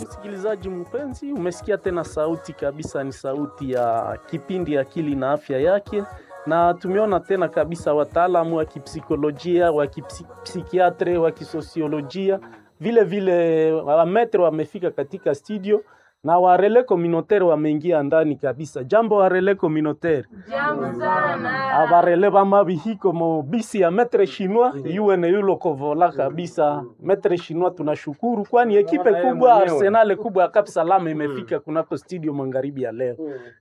Msikilizaji mpenzi, umesikia tena sauti kabisa, ni sauti ya kipindi Akili na Afya Yake, na tumeona tena kabisa wataalamu wa kipsikolojia, wa kipsikiatre, wa kisosiolojia, vile vile wametre wamefika katika studio na warele communautaire wameingia ndani kabisa. Jambo warele communautaire. Jambo sana. abarele bamabihiko mo bisi ya metre chinois yuwe ne yulo kovola kabisa metre chinois tunashukuru kwani ekipe kubwa arsenal kubwa ya Cap Salam imefika kunako studio magharibi ya leo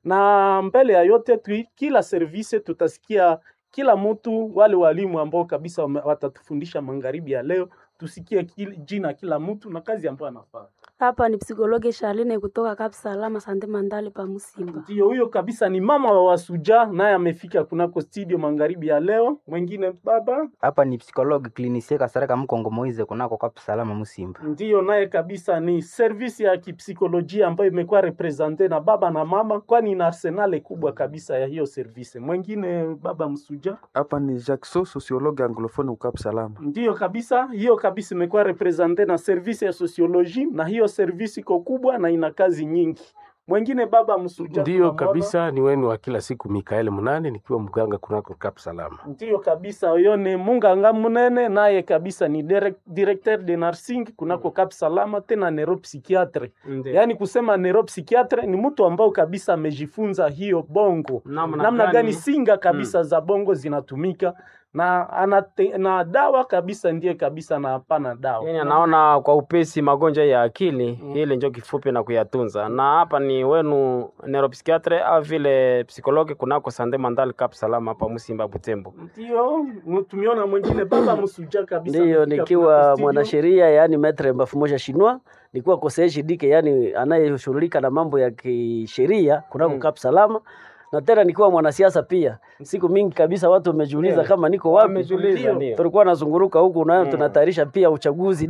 na mbele ya yote tu, kila service tutasikia kila mtu wale walimu ambao kabisa wame- watatufundisha magharibi ya leo tusikie kil, jina kila mtu na kazi ambayo anafanya Hapa ni psikologe Charlene kutoka Cap Salama Sante Mandale pa Musimba. Ndio huyo kabisa ni mama wa Wasuja, naye amefika kunako studio magharibi ya leo. Mwingine baba hapa ni psikologi klinisie kasareka mkongo moize kunako kwa salama musimba ndiyo naye kabisa ni servisi ya kipsikolojia ambayo imekuwa represente na baba na mama, kwani ina arsenale kubwa kabisa ya hiyo servisi. Mwingine baba Msuja, Hapa ni Jackson, sociologue anglophone ukap salama. ndiyo kabisa, hiyo kabisa imekuwa represente na servisi ya sosioloji, na hiyo servisi iko kubwa na ina kazi nyingi. Mwingine baba Msuja, Ndiyo tunamwona. kabisa, ni wenu wa kila siku Mikael Munane, nikiwa mganga kunako Cap Salama. Ndiyo kabisa, huyo ni Munganga Munene, naye kabisa ni direct, directeur de nursing kunako Cap Salama, tena neuropsychiatre. Yaani kusema neuropsychiatre ni mtu ambao kabisa amejifunza hiyo bongo, Namna namna gani? gani singa kabisa za bongo zinatumika na anate, na dawa kabisa ndiye kabisa na hapana dawa. Yani anaona kwa upesi magonjwa ya akili ile njo kifupi na kuyatunza. Na hapa ni wenu neuropsychiatre au vile psikologi kunako Sande Mandal Cap Salama hapa Musimba Butembo. Ndio tumeona mwingine baba Msuja kabisa Ndiyo, amefika nikiwa kunako studio. mwanasheria yani metre mbafumoja shinwa, nikiwa koseeshi dike yani anayeshughulika na mambo ya kisheria kunako Cap Salama, na tena nikiwa mwanasiasa pia. Siku mingi kabisa watu wamejiuliza Ndiyo. kama niko wapi. Wamejiuliza, ndiyo. Tulikuwa nazunguruka huku nayo tunatayarisha pia uchaguzi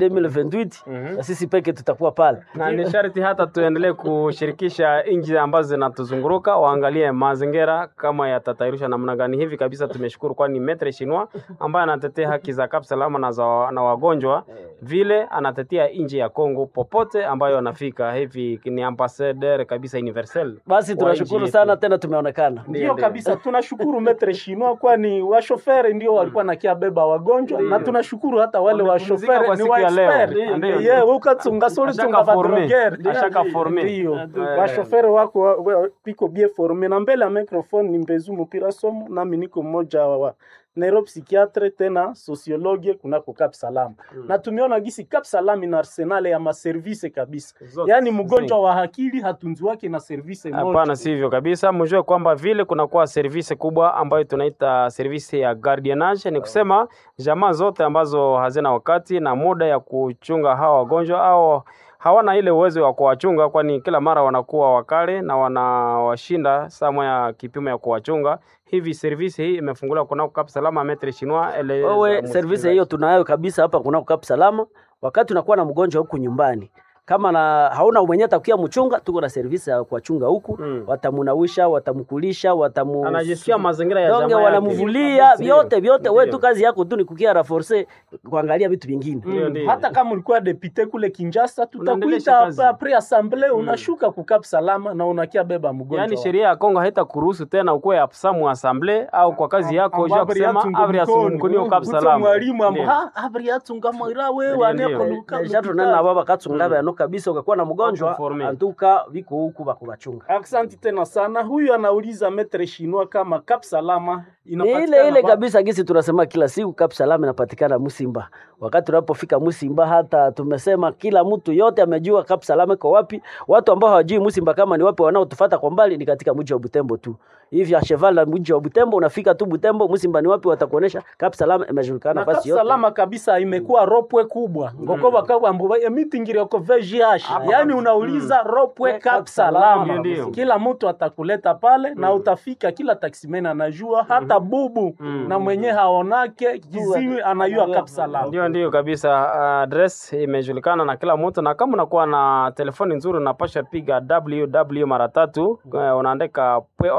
2028 na sisi peke tutakuwa pale. Na ni sharti hata tuendelee kushirikisha nchi ambazo zinatuzunguruka waangalie mazingira kama yatatayarishwa namna gani. Hivi kabisa tumeshukuru, kwani Metre Shinwa ambaye anatetea haki za Cap Salama na, za, na wagonjwa vile anatetea nchi ya Kongo popote ambayo anafika. Hivi ni ambassadeur kabisa universel. Basi wa tunashukuru nchi sana yetu. tena tumeonekana. Ndio kabisa, tunashukuru metre Shinwa, kwani washoferi ndio walikuwa nakia beba wagonjwa, na tunashukuru hata wale Wamepumzika washoferi kwa ni siku wa ya leo. expert. Ndio. Ye ukatsunga soli Ashaka tunga forme. badrogere Ashaka forme. ndio Eh. washoferi wako wa- wa- piko bien forme. Na mbele ya microphone ni Mbezu Mupira Somo, nami niko mmoja wa neuropsychiatre tena sociologue kunako Cap Salam na tumeona gisi Cap Salam ina arsenal ya maservise kabisa, Zote. yaani mgonjwa wa akili hatunzi wake na service moja. Hapana, sivyo kabisa. Mjue kwamba vile kunakuwa service kubwa ambayo tunaita service ya guardianage, ni kusema jamaa zote ambazo hazina wakati na muda ya kuchunga hawa wagonjwa au hawana ile uwezo wa kuwachunga, kwani kila mara wanakuwa wakale na wanawashinda sama ya kipimo ya kuwachunga. Hivi service hii imefunguliwa kunako Cap Salama Metre Chinois ele Wewe service hiyo tunayo kabisa hapa kunako Cap Salama. Wakati unakuwa na mgonjwa huku nyumbani kama na hauna mwenye atakuya mchunga, tuko na service ya kuwachunga huku Mm. watamunawisha, watamkulisha, watamu anajisikia mazingira ya donge jamaa yake. wanamvulia vyote vyote. Wewe Ndio. tu kazi yako tu ni kukia raforce kuangalia vitu vingine. Ndio, Mm. ndio. hata kama ulikuwa depute kule Kinshasa, Unaendelesha tutakuita kazi. hapa pre assemblee, unashuka kukap salama na unakia beba mgonjwa. Yaani wako. sheria ya Kongo haitakuruhusu tena ukuwe absamu assemble au kwa kazi yako Amba ya abri kusema yatunga abri mkono. asumkunio kap Uto salama. mwalimu amba Ndio. ha abri yatunga mwira wewe Ndio, ane ndio. koluka Deja tunena baba katsungaba yano kabisa, ukakuwa na mgonjwa Wakuforme. antuka viko huku bakubachunga. Aksanti tena sana. Huyu anauliza metre Shinwa kama Cap Salama Ni inapatikana ile ile wapi? kabisa gisi tunasema kila siku Cap Salama inapatikana Musimba. Wakati tunapofika Musimba, hata tumesema kila mtu yote amejua Cap Salama iko wapi. Watu ambao hawajui Musimba kama ni wapi, wanaotufuata kwa mbali ni katika mji wa Butembo tu. Hivi a cheval na mji wa Butembo, unafika tu Butembo, Musimba ni wapi, watakuonesha Cap Salama imejulikana na Cap nafasi yote. Salama kabisa imekuwa ropwe kubwa ngoko bakabwa mbo meeting yako VGH yani unauliza ropwe Cap Salama Ndio. kila mtu atakuleta pale na utafika kila taximen anajua hata bubu na mwenye haonake kiziwi anajua Cap Salama Ndio, ndio kabisa. Address imejulikana na kila mtu, na kama unakuwa na telefoni nzuri unapasha piga www mara tatu, eh, unaandika org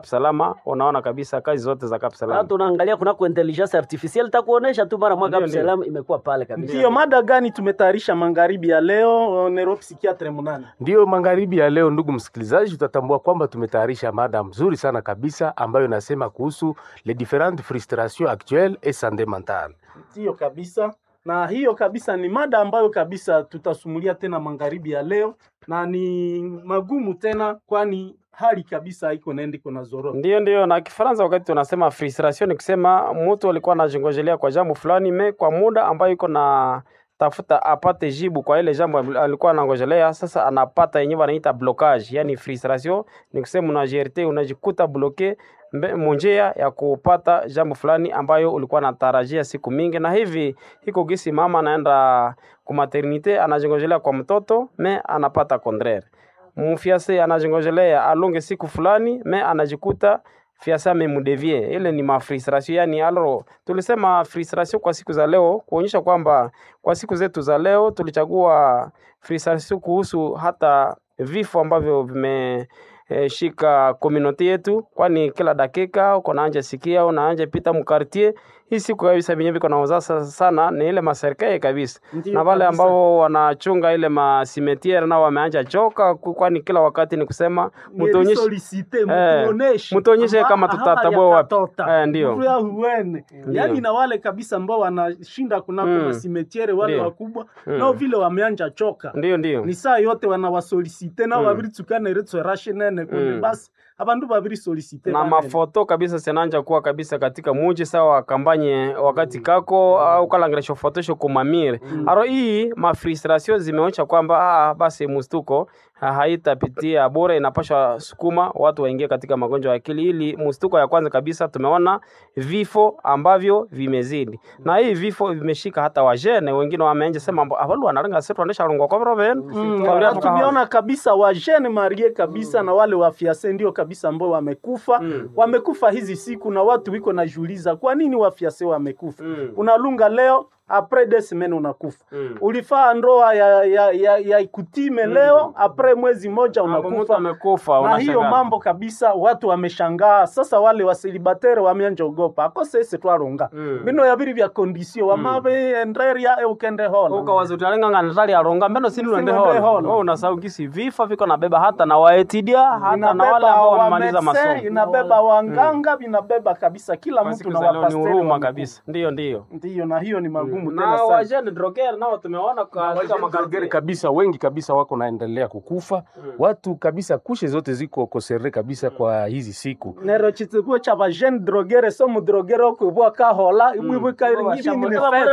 Cap Salama, unaona kabisa kazi zote za Cap Na Salama. tunaangalia kunako intelligence artificielle takuonesha tu mara mwaka Ndio, ndio. Absalom imekuwa pale kabisa. Ndiyo mada gani tumetayarisha magharibi ya leo? Neuropsikiatre munane Ndiyo magharibi ya leo, ndugu msikilizaji, tutatambua kwamba tumetayarisha mada mzuri sana kabisa ambayo inasema kuhusu les différentes frustrations actuelles et santé mentale. Ndiyo kabisa, na hiyo kabisa ni mada ambayo kabisa tutasumulia tena magharibi ya leo, na ni magumu tena, kwani hali kabisa haiko naenda iko na zorota. Ndio, ndio. Na Kifaransa wakati tunasema frustration ni kusema mtu alikuwa anajingojelea kwa jambo fulani me kwa muda ambayo iko na tafuta apate jibu kwa ile jambo alikuwa anangojelea, sasa anapata yenyewe wanaita blocage. Yani frustration ni kusema unajerte unajikuta bloke mbe- munjia ya kupata jambo fulani ambayo ulikuwa natarajia siku mingi, na hivi iko gisi mama anaenda ku maternite anajingojelea kwa mtoto me anapata contraire mfiase anajingojelea alonge siku fulani me anajikuta fiase amemudevie. Ile ni mafrustration yani, alo tulisema frustration kwa siku za leo kuonyesha kwamba kwa siku zetu za leo tulichagua frustration kuhusu hata vifo ambavyo vime eh, shika community yetu, kwani kila dakika uko naanja sikia unaanja pita mkartie hii siku kabisa venye viko naoza sana ni ile maserikali kabisa Ndiyo na wale kabisa. ambao wanachunga ile masimetiere nao wameanja choka, ku- kwani kila wakati ni kusema mtuonyeshe Solicite, Eh, mtuoneshe mtuonyeshe Amba- kama haya tutatabua wapi. yakatota. Eh, ndio. Mtu ya huene yaani na wale kabisa ambao wanashinda kunako Mm. masimetiere wale Ndio. wakubwa Mm. nao vile wameanja choka ndio ndio ni saa yote wanawasolicite nao Mm. babiri tsukana retswe rashe nene kundi Mm. basi abandu babiri solicite na banene. mafoto kabisa sinanja kuwa kabisa katika muji sawa kambanye wakati kako au kalangiresho fotosho kumamire aro hii mafrustration zimeonyesha kwamba ah, basi mustuko ha- haitapitia bure, inapashwa sukuma watu waingie katika magonjwa ya akili. Ili mustuko ya kwanza kabisa tumeona vifo ambavyo vimezidi, na hii vifo vimeshika hata wajene wengine wameanza sema avalu wanarenga setu wanesha rungwa kwa mroven Mm, na tumeona kabisa wajene marie kabisa na wale wafiase ndio kabisa ambao wamekufa Mm. wamekufa hizi siku, na watu wiko najiuliza kwa nini wafiase wamekufa. Mm. Unalunga leo apres des semaines unakufa. Mm. Ulifaa ndoa ya, ya, ya, ya ikutime leo apres mwezi moja Hapo mtu unakufa amekufa na hiyo unashangaa. mambo kabisa, watu wameshangaa sasa. Wale wasilibatere wameanja ogopa akose ese twarunga Mm. bino yabiri vya kondisio wamabe enderia e ukende hola ukawaza utalenga natali aronga mbeno sini uende Usiende hola hola. wewe unasahau gisi vifo viko nabeba hata na waetidia hata na wale inabeba ambao wa wamemaliza medecin, masomo inabeba wanganga vinabeba kabisa kila Kwa mtu siku na za leo ni wapasteri huruma wamekufa. kabisa ndio ndio ndiyo na hiyo ni magumu na tena sana wajane droger nao tumeona katika Wageni makartier kabisa wengi kabisa wako naendelea kukufa watu kabisa kushe zote ziko kosere kabisa kwa hizi siku nero chitsikuo cha vajene drogere so mudrogere okwibwa kahola ibwibwika ngibini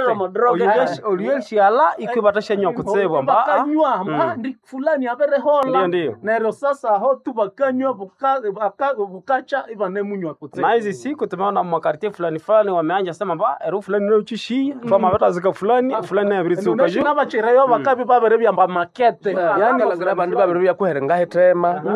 nifete olielshiala ikwibatasha nywa kutsebwa mba ah, bakanywa mba ndi fulani abere hola Ndio, ndio. nero sasa ho tu bakanywa buka- baka- bukacha ibanemunywa kutsebwa na hizi siku tumeona makartier fulani fulani wameanja sema mba eru fulani nauchishia twama batazika fulani fulani nayabiritsuka nabachirayo bakabi babere byamba makete yani bandu babiri byakuherenga hetema